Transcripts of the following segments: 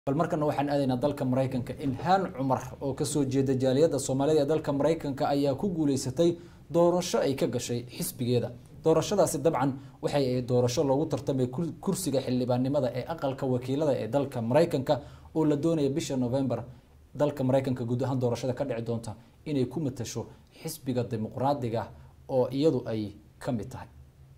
bal markana waxaan aadaynaa dalka maraykanka ilhaan cumar oo kasoo jeeda jaaliyadda soomaalida ee dalka maraykanka ayaa ku guuleysatay doorasho ay ka gashay xisbigeeda doorashadaasi dabcan waxay ahayd doorasho loogu tartamay kursiga xildhibaannimada ee aqalka wakiilada ee dalka maraykanka oo la doonaya bisha november dalka maraykanka guud ahaan doorashada ka dhici doonta inay ku matasho xisbiga dimuqraadiga oo iyadu ay ka mid tahay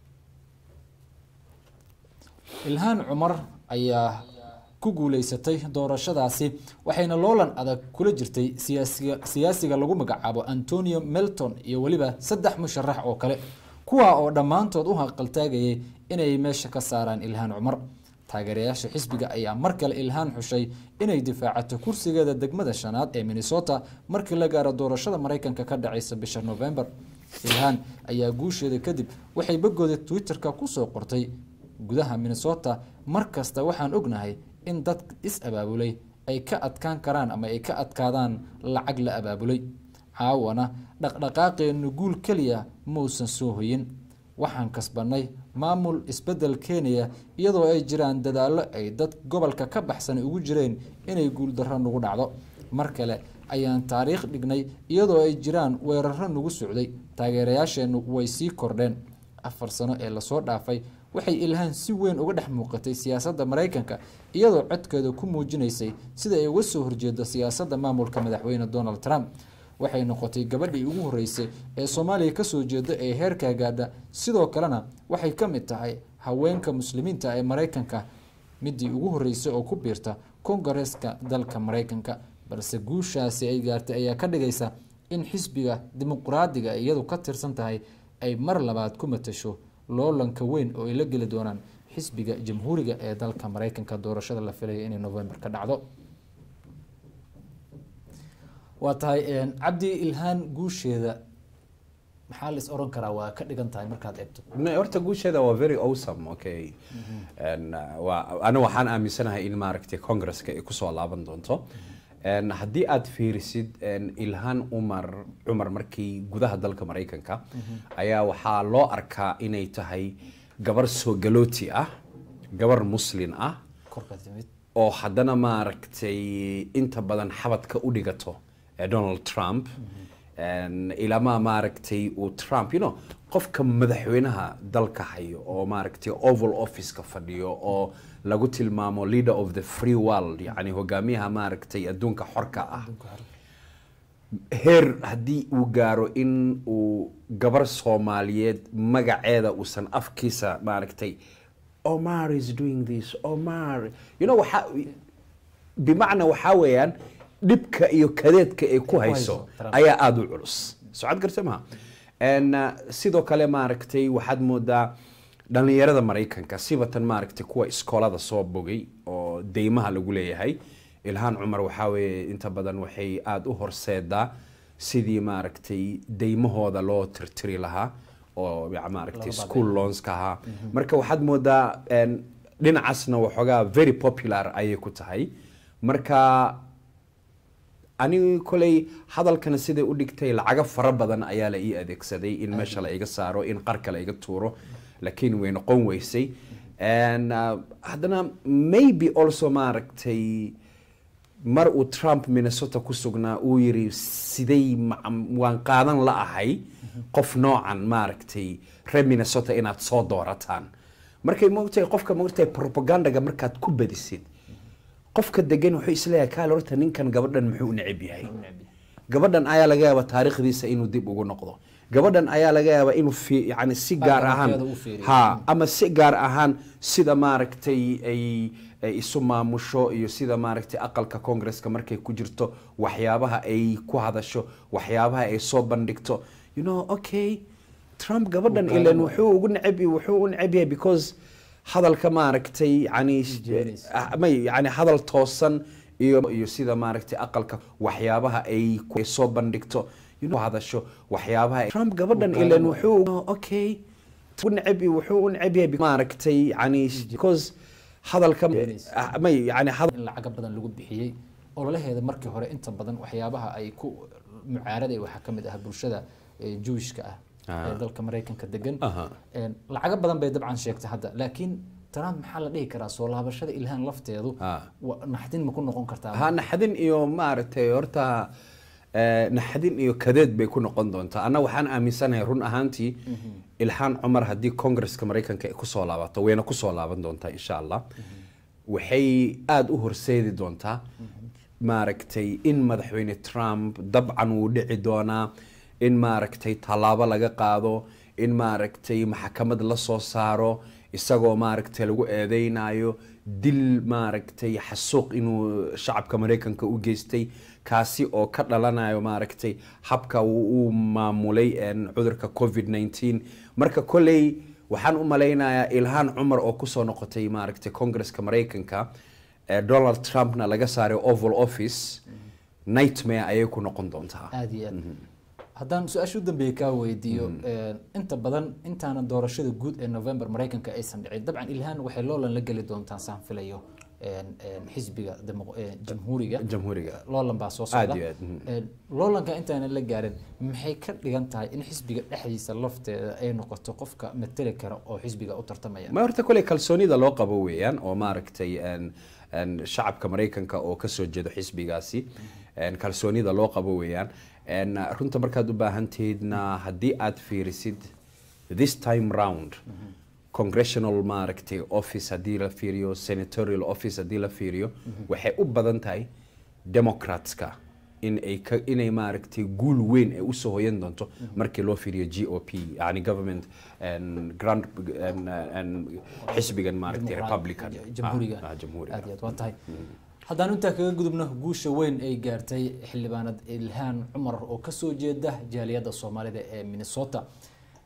ilhaan cumar ayaa ku guuleysatay doorashadaasi waxayna loolan adag kula jirtay siyaasiga siyaasiga lagu magacaabo antonio melton iyo weliba saddex musharax oo kale kuwa oo dhammaantood u haqaltaagayay inay meesha ka saaraan ilhaan cumar taageerayaasha xisbiga ayaa mar kale ilhaan xushay inay difaacato kursigeeda degmada shanaad ee minnesota markii la gaaro doorashada maraykanka ka dhacaysa bisha november ilhaan ayaa guusheeda kadib waxay bagooda twitter-ka kusoo qortay gudaha minnesota mar kasta waxaan ognahay in dad is-abaabulay ay ka adkaan karaan ama ay ka adkaadaan lacag la abaabulay caawana dhaqdhaqaaqeennu guul keliya mausan soo hoyin waxaan kasbanay maamul isbedel keenaya iyadoo ay jiraan dadaallo ay dad gobolka ka baxsan ugu jireen inay guuldarro nagu dhacdo mar kale ayaan taariikh dhignay iyadoo ay jiraan weeraro nagu socday taageerayaasheennu way sii kordheen afar sano ee lasoo dhaafay waxay ilhaan si weyn uga dhex muuqatay siyaasadda maraykanka iyadoo codkeeda ku muujinaysay sida ay uga soo horjeedo siyaasadda maamulka madaxweyne donald trump waxay noqotay gabadhii ugu horeysay ee soomaaliya kasoo jeeda ee heerkaa gaadha sidoo kalena waxay ka mid tahay haweenka muslimiinta ee maraykanka midii ugu horeysay oo ku biirta kongareeska dalka maraykanka balse guushaasi ay gaartay ayaa ka dhigaysa in xisbiga dimuqraadiga iyadu ka tirsan tahay ay mar labaad ku matasho loolanka weyn oo ay la geli doonaan xisbiga jamhuuriga ee dalka maraykanka doorashada la filaya inay november ka dhacdo waa tahay cabdi ilhaan guusheeda maxaa la is oran karaa waa ka dhigan tahay markaad eegto horta guusheeda waa very awesome okay ana waxaan aaminsanahay in maaragtay congresska ay kusoo laaban doonto haddii aad fiirisid ilhaan umar cumar markii gudaha dalka maraykanka ayaa waxaa loo arkaa inay tahay gabar soo galooti ah gabar muslin ah korka timid oo haddana maaragtay inta badan xabadka u dhigato donald trump ilama maaragtay uu trump you know qofka madaxweynaha dalka hayo oo maaragtay oval officeka fadhiyo oo lagu tilmaamo leader of the free world yani hogaamiyaha maaragtay adduunka xorka ah heer haddii uu gaaro in uu gabar soomaaliyeed magaceeda uusan afkiisa maaragtay omar is doing this omar you know waxa bimacna waxaa weeyaan dhibka iyo kadeedka ay ku hayso ayaa aada u culus socod garta maha sidoo kale maaragtay waxaad moodaa dhalinyarada maraykanka sibatan maaragtay kuwa iskoolada soo bogay oo deymaha lagu leeyahay ilhaan cumar waxaa weeye inta badan waxay aada u horseedaa sidii maaragtay deymahooda loo tirtiri lahaa oo maaragtay school loanska ahaa marka waxaad moodaa dhinacaasna waxoogaa very popular ayay ku tahay marka ani koley hadalkana siday u dhigtay lacago fara badan ayaa la ii adeegsaday in meesha la iga saaro in qarka la iga tuuro laakiin way noqon weysay haddana maybe also maaragtay mar uu trump minnesota ku sugnaa uu yiri siday waan qaadan la ahay qof noocan maaragtay reer minnesota inaad soo doorataan markay mogtahay qofka mogtahay propagandaga markaad ku badisid qofka degan wuxuu isleeyahay kaale horta ninkan gabadhan muxuu u neceb yahay gabadhan ayaa laga yaabaa taariikhdiisa inuu dib ugu noqdo gabadhan ayaa laga yaabaa inuu yani si gaar ahaan ha ama si gaar ahaan sida maaragtay ay isu maamusho iyo sida maaragtay aqalka congresska markay ku jirto waxyaabaha ay ku hadasho waxyaabaha ay soo bandhigto you know okay trump gabadhan ilan wuxuu ugu neceb wuxuu u neceb yahay because hadalka maaragtay yani may yani hadal toosan iyo iyo sida maaragtay aqalka waxyaabaha ay soo bandhigto hadasho waxyaabaha trump gabadhan ilan wuxuu okay neceb wuxuu u neceb yahay maaragtay yani because hadalka may yani in lacaga badan lagu bixiyey ololaheeda markii hore inta badan waxyaabaha ay ku mucaaraday waxaa ka mid ah bulshada jewishka ah ee dalka maraykanka degan lacago badan bay dabcan sheegtay hadda laakiin trump maxaa la dhihi karaa soo laabashada ilhaan lafteedu Ah. wa- naxdin ma ku noqon kartaa ha naxdin iyo maaragtay horta eh, naxdin iyo kadeed bay ku noqon doontaa anna waxaan aaminsanahay run ahaantii ilhaan cumar haddii congresska maraykanka ay kusoo laabato wayna kusoo laaban doontaa insha allah waxay aada u horseedi doontaa maaragtay in madaxweyne trump dabcan wuu dhici doonaa in maaragtay tallaabo laga qaado in maaragtay maxkamad la soo saaro isagoo maaragtay lagu eedeynayo dil maaragtay xasuuq inuu shacabka maraykanka u geystay kaasi oo ka dhalanayo maaragtay habka uu uu maamulay een, cudurka covid 19 marka kolley waxaan u malaynayaa ilhaan cumar oo kusoo noqotay maaragtay congresska maraykanka ee donald trumpna laga saaray oval office nightmare ayay ku noqon doontaa aada iyo aad haddaan su-aasha u dambeeya kaa weydiiyo een, inta badan intaana doorashada guud ee november maraykanka aysan dhicin dabcan ilhaan waxay loolan la geli doontaan saan filayo een, een, xisbiga demo- een, jamhuuriga jamhuuriga loolan baa soo Aad socda iyo aad, mhm. Een, loolanka intaanan la gaarin maxay ka dhigan tahay in xisbiga dhexdiisa lafteeda ay noqoto qofka mateli kara oo xisbiga u tartamaya ma horta koley kalsoonida loo qabo weeyaan oo maaragtay een, een, shacabka maraykanka oo kasoo jeedo xisbigaasi een, kalsoonida loo qabo weeyaan een, runta markaad u baahan tihiidna haddii aad fiirisid this time round congressional maaragtay office haddii la fiiriyo senatorial office haddii la fiiriyo waxay u badan tahay democratska in ay ka inay maaragtay guul weyn ay usoo hoyan doonto markii loo fiiriyo g o p yani government and grand and, and xisbigan maaragtay Dimuqraad- republican jamhuuriga Ah, ah, jamhuuriga aad iyo aad waa tahay haddaan intaa kaga gudubno guusha weyn ay gaartay xildhibaanad ilhaan cumar oo kasoo jeeda jaaliyadda soomaalida ee minnesota